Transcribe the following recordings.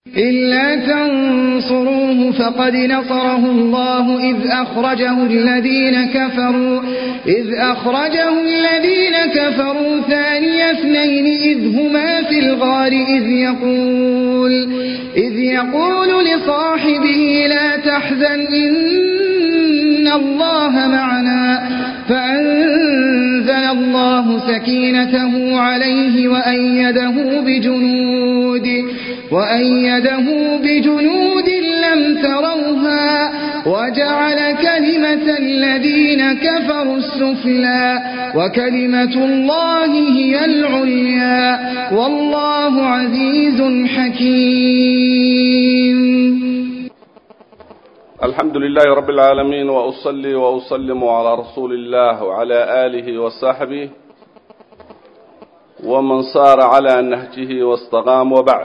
إلا تنصروه فقد نصره الله إذ أخرجه الذين كفروا إذ أخرجه الذين كفروا ثاني اثنين إذ هما في الغار إذ يقول إذ يقول لصاحبه لا تحزن إن الله معنا فأنزل الله سكينته عليه وأيده بجنود وأيده بجنود لم تروها وجعل كلمة الذين كفروا السفلى وكلمة الله هي العليا والله عزيز حكيم الحمد لله رب العالمين وأصلي وأسلم على رسول الله وعلى آله وصحبه ومن صار على نهجه واستقام وبعد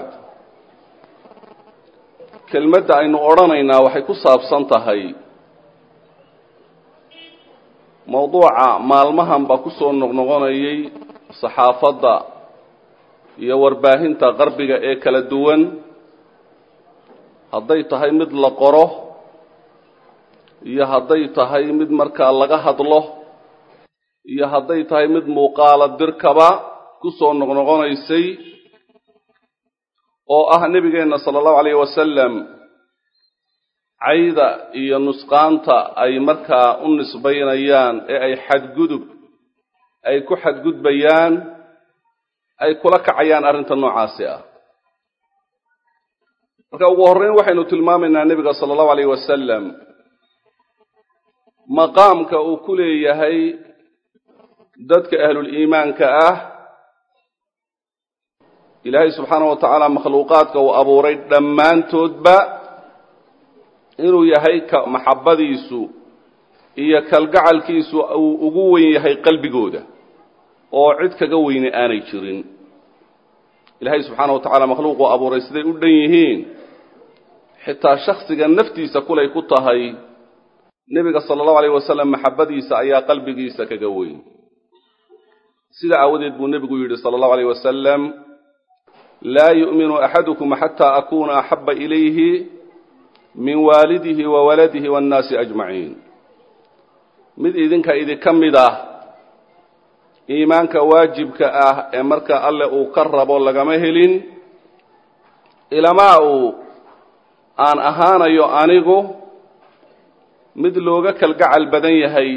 kelmadda aynu odhanaynaa waxay ku saabsan tahay mawduuca maalmahanba ku soo noqnoqonayay saxaafadda iyo warbaahinta qarbiga ee kala duwan hadday tahay mid la qoro iyo hadday tahay mid markaa laga hadlo iyo hadday tahay mid muuqaala dirkaba ku soo noqnoqonaysay oo ah nebigeenna sala allahu alayh wasalam cayda iyo nusqaanta ay markaa u nisbaynayaan ee ay xadgudub ay ku xadgudbayaan ay kula kacayaan arrinta noocaasi ah marka ugu horreyn waxaynu tilmaamaynaa nebiga sala allahu alayh wasalam maqaamka uu ku leeyahay dadka ahluliimaanka ah ilaahay subxaana wa tacaala makhluuqaadka uu abuuray dhammaantoodba inuu yahay ka maxabbadiisu iyo kalgacalkiisu uu ugu weyn yahay qalbigooda oo cid kaga weyne aanay jirin ilaahay subxaana wa tacaala makhluuquu abuuray siday u dhan yihiin xitaa shaksiga naftiisa kulay ku tahay nebiga sala allahu alayh wasalam maxabbadiisa ayaa qalbigiisa kaga weyn sida aawadeed buu nebigu yidhi sala allahu alayh wasalam laa yu'minu axadukum xataa akuna axaba ilayhi min waalidihi wa waladihi waannaasi ajmaciin mid idinka idinka mid ah iimaanka waajibka ah ee marka alle uu ka rabo lagama helin ilamaa uu aan ahaanayo anigu mid looga kalgacal badan yahay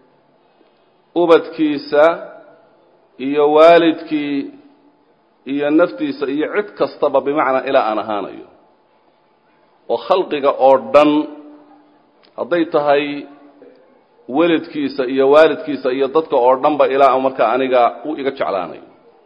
ubadkiisa iyo waalidkii iyo naftiisa iyo cid kastaba bimacnaa ilaa aan ahaanayo oo khalqiga oo dhan hadday tahay weladkiisa iyo waalidkiisa iyo dadka oo dhanba ilaa markaa aniga u iga jeclaanayo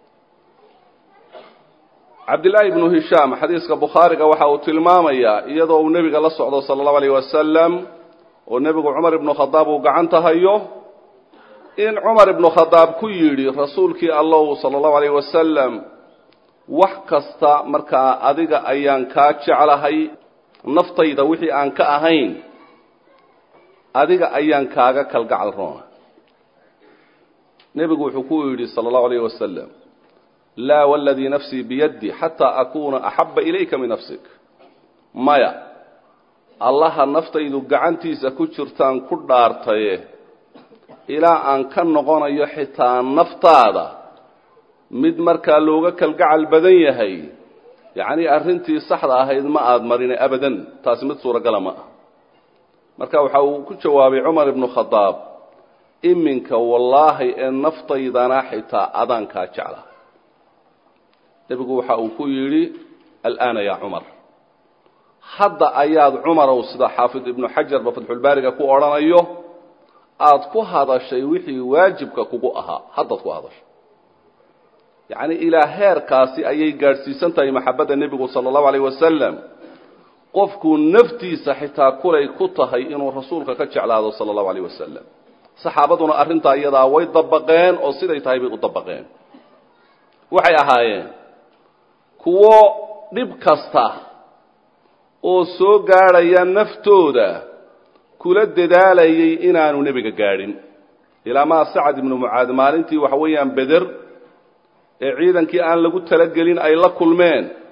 cabdillaahi ibnu hishaam xadiiska bukhaariga waxa uu tilmaamayaa iyadoo uu nebiga la socdo sala allahu alayh wasalam oo nebigu cumar ibnu khadaab uu gacanta hayo in cumar ibnu khadaab ku yidhi rasuulkii allow sala allahu alayh wasalam wax kasta markaa adiga ayaan kaa jeclahay naftayda wixii aan ka ahayn adiga ayaan kaaga kalgacal roona nebigu wuxuu ku yidhi sala allahu alayh wasalam laa waladii nafsii biyaddi xataa akuuna axabba ilayka min nafsik maya allaha naftaydu gacantiisa ku jirtaan ku dhaartaye ilaa aan ka noqonayo xitaa naftaada mid markaa looga kalgacal badan yahay yacnii arrintii saxda ahayd ma aada marine abadan taasi mid suuragala ma ah marka waxa uu ku jawaabay cumar ibnu khadaab iminka wallaahi ee naftaydana xitaa adaan kaa jecla nebigu waxa uu ku yidhi al'aana yaa cumar hadda ayaad cumarow sida xaafid ibnu xajarba fatxulbaariga ku odhanayo aada ku hadashay wixii waajibka kugu ahaa haddaad ku hadashay yacni ilaa heerkaasi ayay gaadhsiisan tahay maxabadda nebigu sala allahu alayh wasalam qofkuu naftiisa xitaa kulay ku tahay inuu rasuulka ka jeclaado sala allahu alayh wasalam saxaabaduna arrintaa iyadaa way dabaqeen oo siday tahay bay u dabaqeen waxay ahaayeen kuwo dhib kasta oo soo gaadhaya naftooda kula dadaalayay inaanu nebiga gaadhin ilaa maa sacad ibnu mucaad maalintii waxa weeyaan beder ee ciidankii aan lagu talagelin ay la kulmeen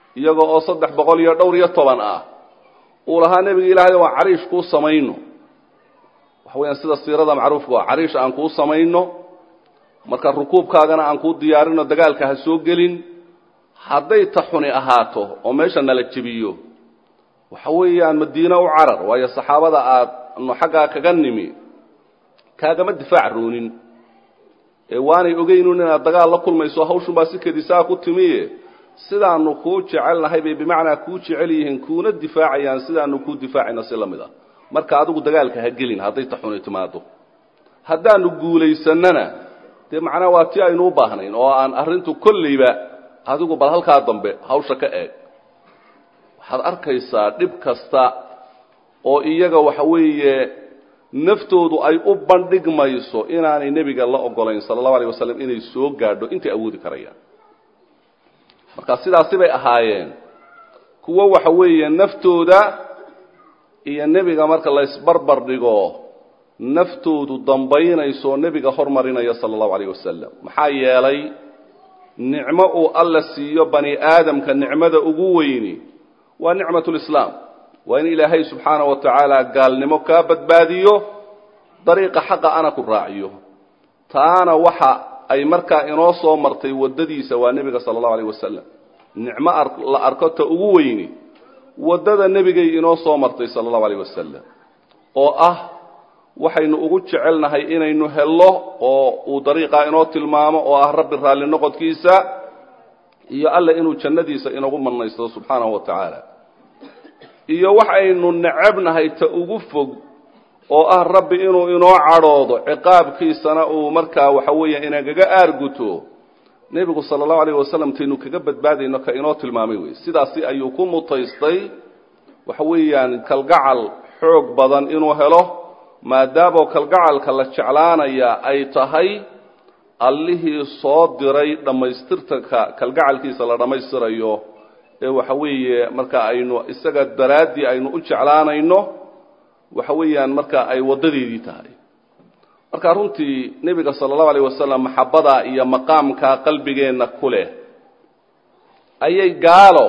iyaga oo saddex boqol iyo dhowr iyo toban ah uu lahaa nebiga ilaahay waan cariish kuu samayno waxa weeyaan sida siirada macruufka oo cariish aan kuu samayno marka rukuubkaagana aan kuu diyaarino dagaalka ha soo gelin hadday ta xuni ahaato oo meesha nala jebiyo waxa weeyaan madiine u carar waayo saxaabada aadnu xaggaa kaga nimi kaagama difaac roonin ee waanay ogeynun inaad dagaal la kulmayso hawshun baa si kedisaa ku timiye sidaanu kuu jecelnahay bay bimacnaa kuu jecel yihiin kuuna difaacayaan sidaanu kuu difaacayna si lamid ah marka adigu dagaalka ha gelin hadday ta xuni timaado haddaanu guulaysanana dee macnaa waa ti aynu u baahnayn oo aan arrintu kolleyba adigu bal halkaa dambe hawsha ka eeg waxaad arkaysaa dhib kasta oo iyaga waxa weeye naftoodu ay u bandhigmayso inaanay nebiga la ogolayn sala allahu alayh wasalam inay soo gaadho intay awoodi karayaan marka sidaasi bay ahaayeen kuwo waxa weeye naftooda iyo nebiga marka la isbarbar dhigo naftoodu dambaynayso nebiga hormarinaya sala allahu alayh wasalam maxaa yeelay nicmo uu alla siiyo bani aadamka nicmada ugu weyni waa nicmatu lislaam waa in ilaahay subxaana wa tacaala gaalnimo kaa badbaadiyo dariiqa xaqa ana ku raaciyo taana waxa ay markaa inoo soo martay waddadiisa waa nebiga sala allahu alayh wasalam nicmo la arko ta ugu weyni waddada nebigay inoo soo martay sala allahu alayh wasalam oo ah waxaynu ugu jecelnahay inaynu hello oo uu dariiqaa inoo tilmaamo oo ah rabbi raalli noqodkiisa iyo alla inuu jannadiisa inagu mannaysto subxaanahu wa tacaala iyo waxaynu necabnahay ta ugu fog oo ah rabbi inuu inoo cadhoodo ciqaabkiisana uu markaa waxa weeya inagaga aarguto nebigu sala allahu alayh wasalam taynu kaga badbaadayno ka inoo tilmaamay wey sidaasi ayuu ku mutaystay waxa weeyaan kalgacal xoog badan inuu helo maadaamoo kalgacalka la jeclaanaya ay tahay allihii soo diray dhammaystirtanka kalgacalkiisa la dhammaystirayo ee waxa weeye marka aynu isaga daraaddii aynu u jeclaanayno waxa weeyaan marka ay waddadeedii tahay marka runtii nebiga sala allahu alayh wasalam maxabada iyo maqaamka qalbigeenna ku leh ayay gaalo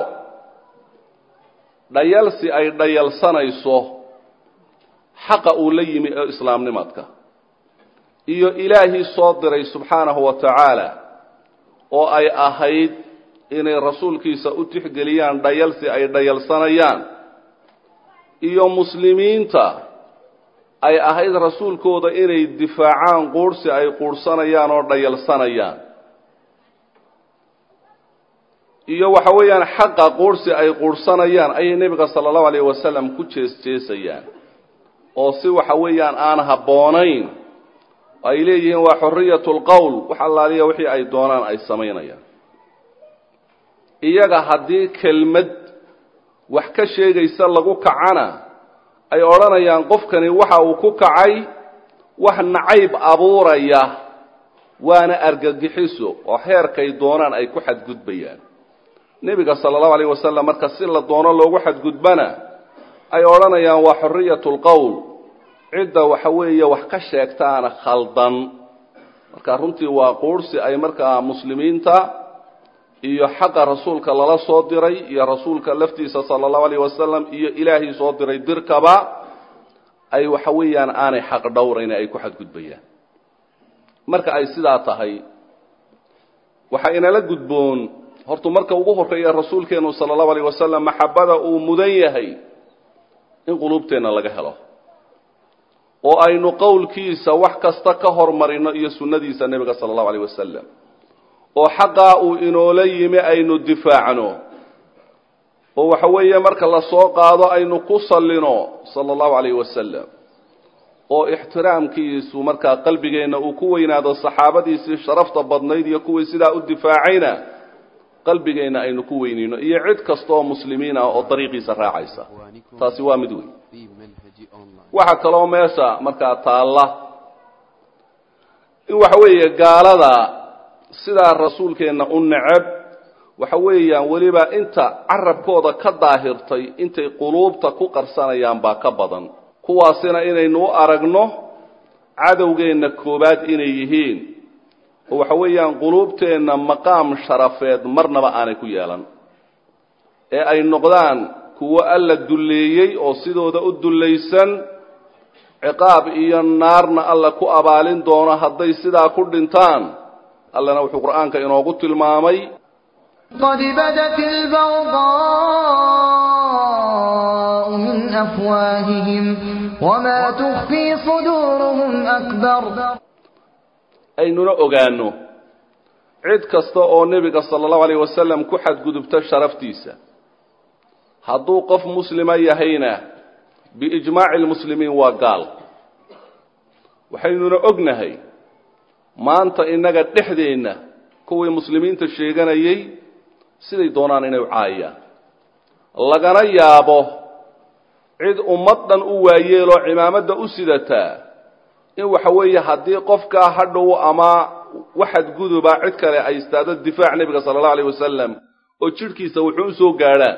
dhayalsi ay dhayalsanayso xaqa uu la yimi ee islaamnimadka iyo ilaahii soo diray subxaanahu wa tacaala oo ay ahayd inay rasuulkiisa u tixgeliyaan dhayalsi ay dhayalsanayaan iyo muslimiinta ay ahayd rasuulkooda inay difaacaan quurhsi ay quurhsanayaan oo dhayalsanayaan iyo waxa weeyaan xaqa quurhsi ay quurhsanayaan ayay nebiga sala allahu alayh wasalam ku jees jeesayaan oo si waxa weeyaan aan habboonayn ay leeyihiin waa xoriyat lqowl wax allaaliya wixii ay doonaan ay samaynayaan iyaga haddii kelmad wax ka sheegaysa lagu kacana ay odhanayaan qofkani waxa uu ku kacay wax nacayb abuuraya waana argagixiso oo heerkay doonaan ay ku xadgudbayaan nebiga sala allahu alayh wasalam marka si la doono loogu xadgudbana ay odhanayaan waa xoriyat lqowl cidda waxa weeye wax ka sheegtaana khaldan marka runtii waa quurhsi ay markaa muslimiinta iyo xaqa rasuulka lala soo diray iyo rasuulka laftiisa sala allahu alayh wasalam iyo ilaahii soo diray dirkaba ay waxa weeyaan aanay xaq dhowrayn ay ku xadgudbayaan marka ay sidaa tahay waxaa inala gudboon hortu marka ugu horreeya rasuulkeenu sala allahu alayh wasalam maxabada uu mudan yahay in quluubteenna laga helo oo aynu qowlkiisa wax kasta ka hormarino iyo sunnadiisa nebiga sala allahu alayh wasalam oo xaqaa uu inoola yimi aynu difaacno oo waxa weeye marka la soo qaado aynu ku sallino sala allahu alayh wasalam oo ixtiraamkiisu markaa qalbigeenna uu ku weynaado saxaabadiisii sharafta badnayd iyo kuwii sidaa u difaacayna qalbigeenna aynu ku weynayno iyo cid kasta oo muslimiin ah oo dariiqiisa raacaysa taasi waa mid weyn waxaa kaloo meesha markaa taalla in waxa weeye gaalada sidaa rasuulkeenna u necab waxa weeyaan weliba inta carabkooda ka daahirtay intay quluubta ku qarsanayaan baa ka badan kuwaasina inaynu u aragno cadowgeenna koowaad inay yihiin oo waxa weeyaan quluubteenna maqaam sharafeed marnaba aanay ku yeelan ee ay noqdaan kuwo alla dulleeyey oo sidooda u dullaysan ciqaab iyo naarna alla ku abaalin doono hadday sidaa ku dhintaan allana wuxuu qur'aanka inoogu tilmaamay قد بدت البغضاء من أفواههم وما تخفي صدورهم أكبر aynuna ogaanno cid kasta oo nebiga sala allahu alayh wasalam ku xadgudubta sharaftiisa hadduu qof muslima yahayna biijmaaci lmuslimiin waa gaal waxaynuna ognahay maanta innaga dhexdeenna kuwii muslimiinta sheeganayay siday doonaan inay u caayaan lagana yaabo cid ummad dhan u waayeeloo cimaamadda u sidataa in waxa weeye haddii qofkaa hadhow ama waxad guduba cid kale ay istaado difaac nebiga sala allahu alayh wasalam oo jidhkiisa wuxuu u soo gaadhaan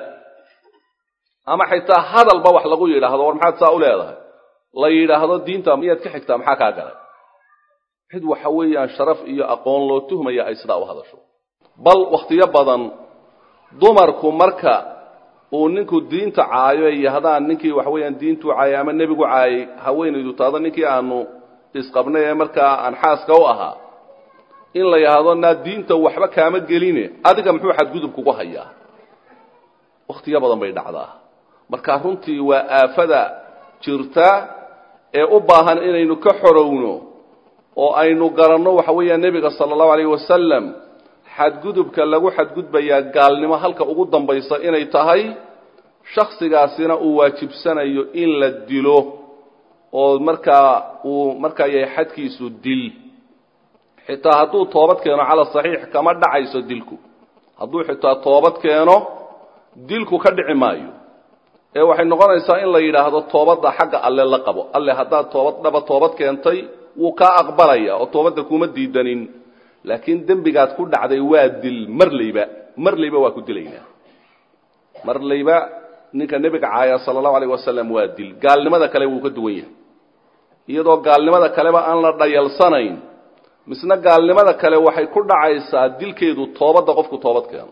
ama xitaa hadalba wax lagu yidhaahdo war maxaad saa u leedahay la yidhaahdo diinta miyaad ka xigtaa maxaa kaa galay cid waxa weeyaan sharaf iyo aqoon loo tuhmaya ay sidaa u hadasho bal wakhtiyo badan dumarku marka uu ninku diinta caayo ay yahdaan ninkii waxa weeyaan diintuu caayay ama nebigu caayay haweenaydu taado ninkii aanu isqabnay ee markaa aan xaaska u ahaa in la yidhaahdo naa diinta waxba kaama geline adiga muxuu xadgudub kugu hayaa wakhtiyo badan bay dhacdaa marka runtii waa aafada jirta ee u baahan inaynu ka xorowno oo aynu garanno waxa weeyaan nebiga sala allahu alayh wasalam xadgudubka lagu xadgudbayaa gaalnimo halka ugu dambaysa inay tahay shaksigaasina uu waajibsanayo in la dilo oo markaa uu markaa yahay xadkiisu dil xitaa hadduu toobad keeno cala saxiix kama dhacayso dilku hadduu xitaa toobad keeno dilku ka dhici maayo ee waxay noqonaysaa in la yidhaahdo toobadda xagga alle la qabo alle haddaad toobad dhaba toobad keentay wuu kaa aqbalaya oo toobadda kuma diidanin laakiin dembigaad ku dhacday waa dil marlayba marlayba waa ku dilaynaa marlayba ninka nebiga caaya sala allahu alayh wasalam waa dil gaalnimada kale wuu ka duwan yahay iyadoo gaalnimada kaleba aan la dhayalsanayn misna gaalnimada kale waxay ku dhacaysaa dilkeedu toobadda qofku toobad keeno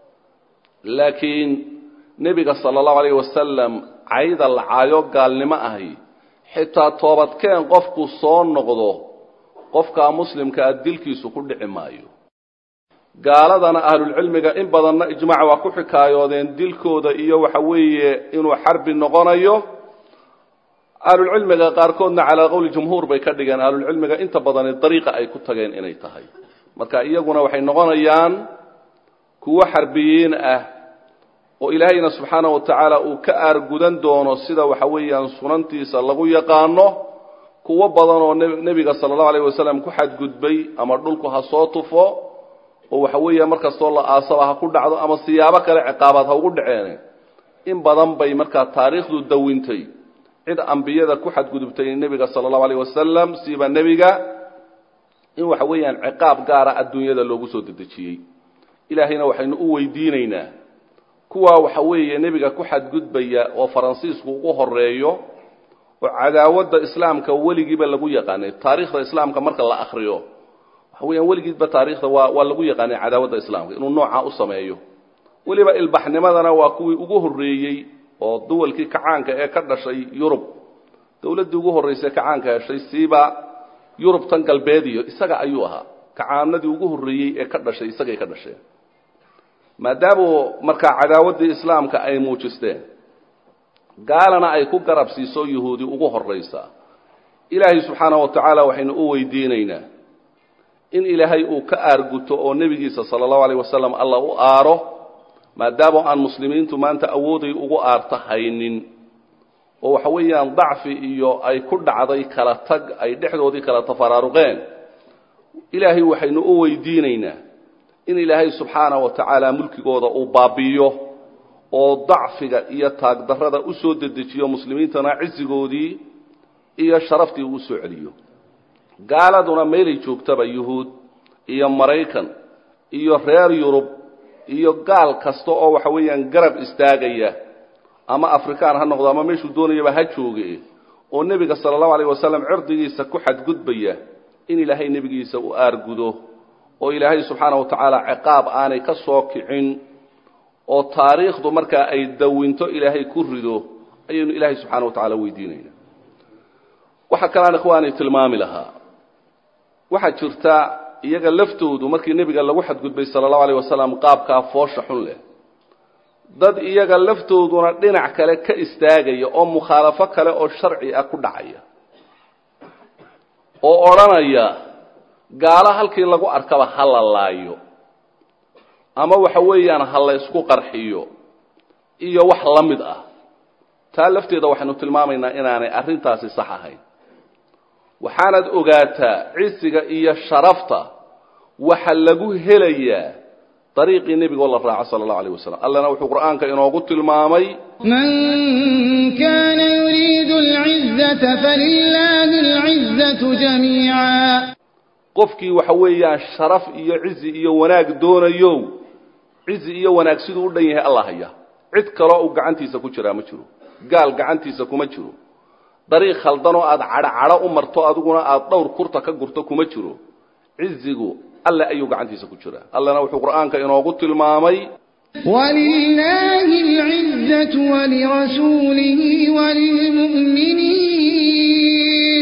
laakiin nebiga sala allahu alayh wasalam cayda la caayo gaalnimo ahi xitaa toobadkeen qofku soo noqdo qofkaa muslimkaa dilkiisu ku dhici maayo gaaladana ahlulcilmiga in badanna ijmaac waa ku xikaayoodeen dilkooda iyo waxa weeye inuu xarbi noqonayo ahlulcilmiga qaarkoodna calaa qowli jumhuur bay ka dhigeen ahlulcilmiga inta badani dariiqa ay ku tageen inay tahay marka iyaguna waxay noqonayaan kuwo xarbiyiin ah oo ilaahayna subxaanahu wa tacaala uu ka aargudan doono sida waxa weeyaan sunantiisa lagu yaqaano kuwo badan oo nebiga sala allahu alayh wasalam ku xadgudbay ama dhulku ha soo tufo oo waxa weeya markastoo la aasaba ha ku dhacdo ama siyaabo kale ciqaabaad ha ugu dhaceene in badan bay markaa taariikhdu dawintay cid ambiyada ku xadgudubtay nebiga sala allahu alayh wasalam siba nebiga in waxa weeyaan ciqaab gaara adduunyada loogu soo dedejiyey ilaahayna waxaynu u weydiinaynaa kuwaa waxa weeye nebiga ku xadgudbaya oo faransiisku ugu horeeyo oo cadaawadda islaamka weligiiba lagu yaqaanay taariikhda islaamka marka la akriyo waxa weeyaan weligiidba taariikhda waa waa lagu yaqaanay cadaawadda islaamka inuu noocaa u sameeyo weliba ilbaxnimadana waa kuwii ugu horreeyey oo duwalkii kacaanka ee ka dhashay yurub dawladdii ugu horraysay kacaanka heshay siiba yurub tan galbeediyo isaga ayuu ahaa kacaanadii ugu horreeyey ee ka dhashay isagay ka dhasheen maadaamu markaa cadaawaddii islaamka ay muujisteen gaalana ay ku garab siiso yuhuudi ugu horraysa ilaahay subxaanahu wa tacaala waxaynu u weydiinaynaa in ilaahay uu ka aarguto oo nebigiisa sala allahu alayh wasalam alla u aaro maadaama aan muslimiintu maanta awooday ugu aarta haynin oo waxa weeyaan dacfi iyo ay ku dhacday kala tag ay dhexdoodii kala tafaraaruqeen ilaahay waxaynu u weydiinaynaa in ilaahay subxaanahu wa tacaala mulkigooda uu baabi'iyo oo dacfiga iyo taagdarrada u soo dedejiyo muslimiintana cisigoodii iyo sharaftii uu usoo celiyo gaaladuna meelay joogtaba yuhuud iyo maraykan iyo reer yurub iyo gaal kasta oo waxa weeyaan garab istaagaya ama afrikaan ha noqdo ama meeshuu doonayaba ha jooge oo nebiga sala allahu alayh wasalam cirdigiisa ku xadgudbaya in ilaahay nebigiisa u aargudo oo ilaahay subxaana wa tacaala ciqaab aanay ka soo kicin oo taariikhdu markaa ay dawinto ilaahay ku rido ayaynu ilaahay subxaana wa tacaala weydiinayna waxaa kalaan ikhwaani tilmaami lahaa waxaa jirta iyaga laftoodu markii nebiga lagu xadgudbay sala allahu alayh wasalam qaabkaa foosha xun leh dad iyaga laftooduna dhinac kale ka istaagaya oo mukhaalafo kale oo sharci ah ku dhacaya oo odhanaya gaalo halkii lagu arkaba ha la laayo ama waxa weeyaan ha la ysku qarxiyo iyo wax la mid ah taa lafteeda waxaynu tilmaamaynaa inaanay arrintaasi sax ahayn waxaanaad ogaataa cisiga iyo sharafta waxa lagu helayaa dariiqii nebigo la raaco sala allahu alayh wasalam allana wuxuu qur'aanka inoogu tilmaamay من كان يريد العزة فلله العزة جميعا qofkii waxa weeyaan sharaf iyo cizi iyo wanaag doonayo cizi iyo wanaag siduu u dhan yahay alla haya cid kaloo uu gacantiisa ku jiraa ma jiro gaal gacantiisa kuma jiro dariiq khaldanoo aada cadho cadho u marto adiguna aada dhowr kurta ka gurto kuma jiro cizigu alle ayuu gacantiisa ku jiraa allana wuxuu qur'aanka inoogu tilmaamay ولله العزة ولرسوله وللمؤمنين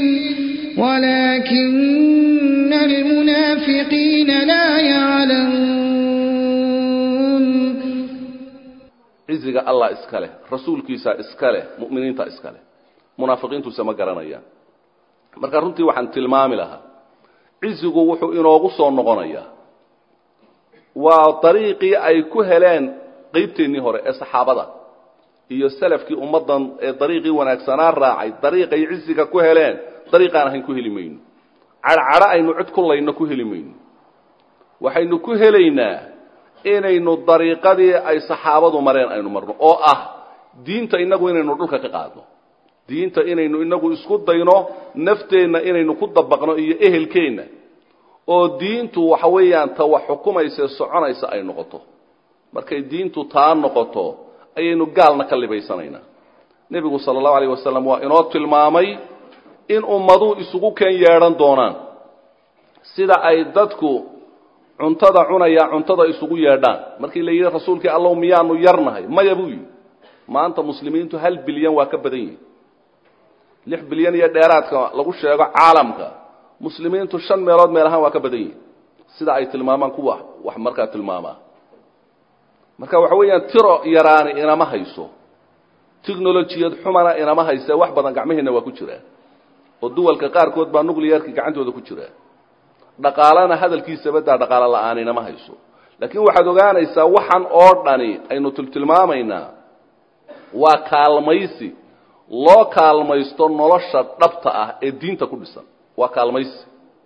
ولكن المنافقين لا يعلمون ciziga allah iska leh rasuulkiisa iska leh mu'miniinta iska leh munaafiqiintuuse ma garanayaan marka runtii waxaan tilmaami lahaa cizigu wuxuu inoogu soo noqonayaa waa dariiqii ay ku heleen qeybteennii hore ee saxaabada iyo salafkii ummaddan ee dariiqii wanaagsanaa raacay dariiqay ciziga ku heleen dariiqaan ahayn ku heli mayno cadhcadho aynu cid ku layno ku heli mayno waxaynu ku helaynaa inaynu dariiqadii ay saxaabadu mareen aynu marno oo ah diinta inagu inaynu dhulka ka qaadno diinta inaynu inagu isku dayno nafteenna inaynu ku dabaqno iyo ehelkeenna oo diintu waxa weeyaan ta wax xukumaysa soconaysa ay noqoto markay diintu taa noqoto ayaynu gaalna ka libaysanaynaa nebigu sala allahu alayh wasalam waa inoo tilmaamay in ummaduu isugu keen yeedhan doonaan sida ay dadku cuntada cunaya cuntada isugu yeedhaan markii la yidhi rasuulkii allow miyaanu yarnahay maya buu yidhi maanta muslimiintu hal bilyan waa ka badan yihin lix bilyan iyo dheeraadka lagu sheego caalamka muslimiintu shan meelood meel ahaan waa ka badan yihin sida ay tilmaamaan kuwa wax markaa tilmaamaa marka waxa weeyaan tiro yaraani inama hayso technolojiyad xumana inama hayse wax badan gacmaheenna waa ku jiraa oo duwalka qaarkood baa nuclearki gacantooda ku jira dhaqaalana hadalkiisaba daa dhaqaalo la-aan inama hayso laakiin waxaad ogaanaysaa waxan oo dhani aynu tiltilmaamaynaa waa kaalmaysi loo kaalmaysto nolosha dhabta ah ee diinta ku dhisan waa kaalmaysi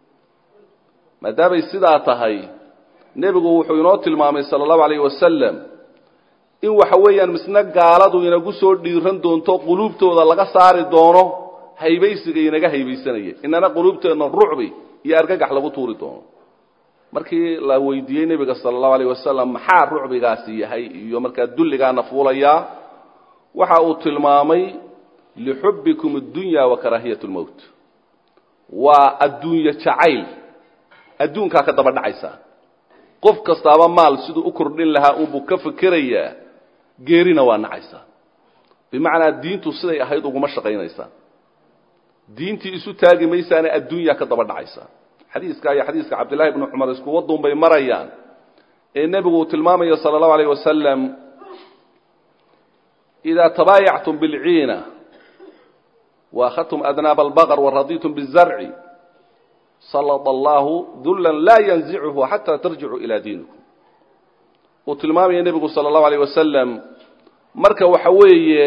maadaamay sidaa tahay nebigu wuxuu inoo tilmaamay sala allahu alayh wasalam in waxa weeyaan misna gaaladu inagu soo dhiiran doonto quluubtooda laga saari doono haybaysiga inaga haybaysanaya inana quluubteenna rucbi iyo argagax lagu tuuri doono markii la weydiiyey nebiga sala allahu alayh wasalam maxaa rucbigaasi yahay iyo markaa dulligaana fuulayaa waxa uu tilmaamay lixubbikum addunya wa karaahiyat lmowt waa adduunye jacayl adduunkaa ka daba dhacaysaa qof kastaaba maal siduu u kordhin lahaa unbuu ka fikerayaa geerina waa nacaysaa bimacnaa diintu siday ahayd uguma shaqaynaysaa diintii isu taagi maysaane adduunyaa ka daba dhacaysaa xadiiska iyo xadiiska cabdillahi bni cumar isku wadun bay marayaan ee nebigu uu tilmaamayo sala allahu alayh wasalam idaa tabaayactum bilciina waakhadtum adnaaba albaqr waraditum bizarci salط allahu dullan laa yanzichu xataa tarjicuu ilaa diinikum uu tilmaamaya nebigu sala allahu alayh wasalam marka waxa weeye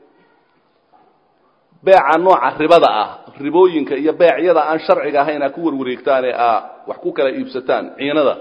beeca nooca ribada ah ribooyinka iyo beecyada aan sharciga ahayn aa ku warwareegtaan ee aa wax ku kala iibsataan ciinada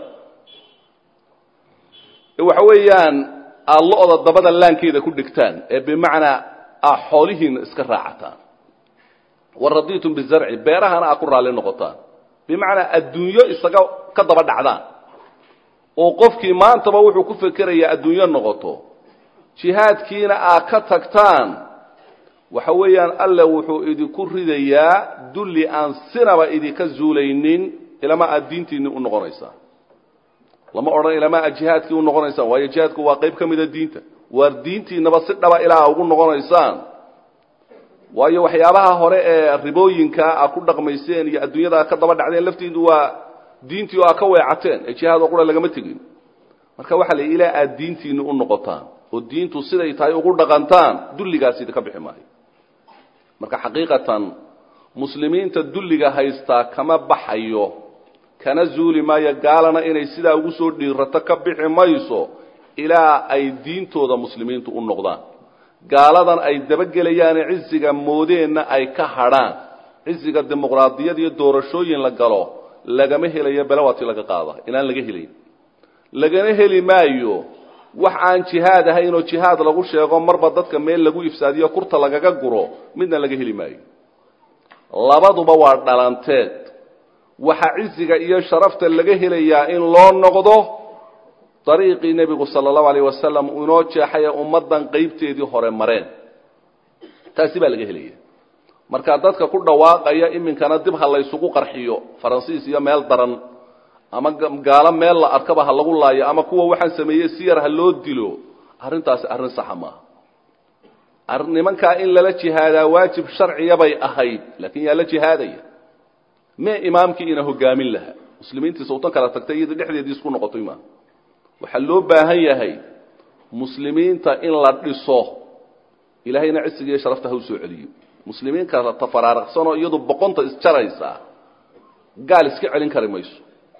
ee waxa weeyaan aad lo-da dabada laankeeda ku dhigtaan ee bimacnaa aa xoolihiina iska raacataan waraditum bizarci beerahana aa ku raalli noqotaan bimacnaa adduunyo isaga ka daba dhacdaan oo qofkii maantaba wuxuu ku fekerayaa adduunyo noqoto jihaadkiina aa ka tagtaan waxa weeyaan alle wuxuu idinku ridayaa dulli aan sinaba idinka zuulaynin ilama aad diintiinni u noqonaysaa lama odhan ilamaa jihaadkii u noqonaysaan waayo jihaadku waa qayb ka mida diinta waar diintiinaba si dhaba ilaa ugu noqonaysaan waayo waxyaabaha hore ee ribooyinka a ku dhaqmayseen iyo adduunyada a ka daba dhacdeen laftiidu waa diintii oo a ka weecateen ee jihaad oo qura lagama tegin marka waxaa la ilaa aad diintiinni u noqotaan oo diintu siday tahay ugu dhaqantaan dulligaas idinka bixi maayo marka xaqiiqatan muslimiinta dulliga haystaa kama baxayo kana zuuli maayo gaalana inay sidaa ugu soo dhiirato ka bixi mayso ilaa ay diintooda muslimiintu u noqdaan gaaladan ay dabagelayaane ciziga moodeenna ay ka hadrhaan ciziga dimuqraadiyad iyo doorashooyin la galo lagama helayo belawaati laga qaada inaan laga helayn lagana heli maayo wax aan jihaad ahayn oo jihaad lagu sheego marba dadka meel lagu ifsaadiyo kurta lagaga guro midna laga heli maayo labaduba waa dhalanteed waxa ciziga iyo sharafta laga helayaa in loo noqdo dariiqii nebigu sala allahu alayh wasalam uu inoo jeexaye ummaddan qaybteedii hore mareen taasi baa laga helaya marka dadka ku dhawaaqaya iminkana dib ha laysugu qarxiyo faransiis iyo meel daran ama gaalo meel la arkaba ha lagu laayo ama kuwa waxaan sameeyey si yar ha loo dilo arrintaasi arrin saxa maaha nimankaa in lala jihaadaa waajib sharciya bay ahayd laakiin yaa la jihaadaya mee imaamkii ina hogaamin lahaa muslimiintii sawtan kala tagtay iyada dhexdeedii isku noqotay maaha waxaa loo baahan yahay muslimiinta in la dhiso ilaahayna cisiga iyo sharafta ha u soo celiyo muslimiin kala tafaraaraqsanoo iyadu boqonta isjaraysa gaal iska celin kari mayso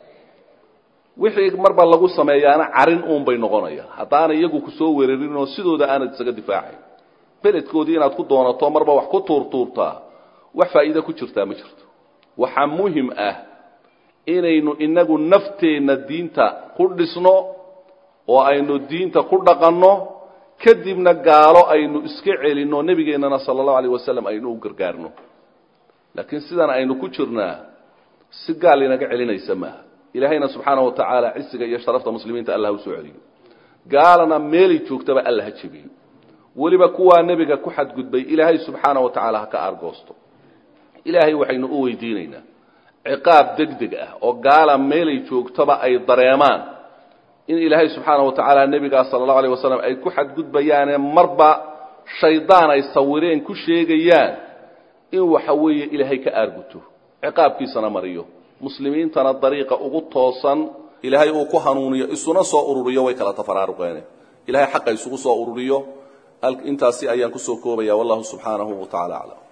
wixii marba lagu sameeyaana carin uun bay noqonayaan haddaana iyagu kusoo weerarin oo sidooda aanad isaga difaacayn beledkoodii inaad ku doonato marba wax ku tuurtuurtaa wax faa'iida ku jirtaa ma jirto waxaa muhim ah inaynu inagu nafteenna diinta ku dhisno oo aynu diinta ku dhaqanno kadibna gaalo aynu iska celinno nebigeennana sala allahu alayh wasalam aynu u gargaarno laakiin sidan aynu ku jirnaa si gaal inaga celinaysa maaha ilaahayna subxaana wa tacaala cisiga iyo sharafta muslimiinta allah u soo celiyo gaalana meelay joogtaba alla ha jebiyo weliba kuwaa nebiga ku xadgudbay ilaahay subxaana wa tacaala ha ka aargoosto ilaahay waxaynu u weydiinaynaa ciqaab deg deg ah oo gaala meelay joogtaba ay dareemaan in ilaahay subxaana wa tacaala nebigaa sala allahu alayh wasalam ay ku xadgudbayaane marba shaydaan ay sawireen ku sheegayaan in waxa weeye ilaahay ka aarguto ciqaabkiisana mariyo muslimiintana dariiqa ugu toosan ilaahay uu ku hanuuniyo isuna soo ururiyo way kala tafaraaruqeen ilahay xaqa isugu soo ururiyo intaasi ayaan kusoo koobaya wallahu subxaanahu wa tacala aclam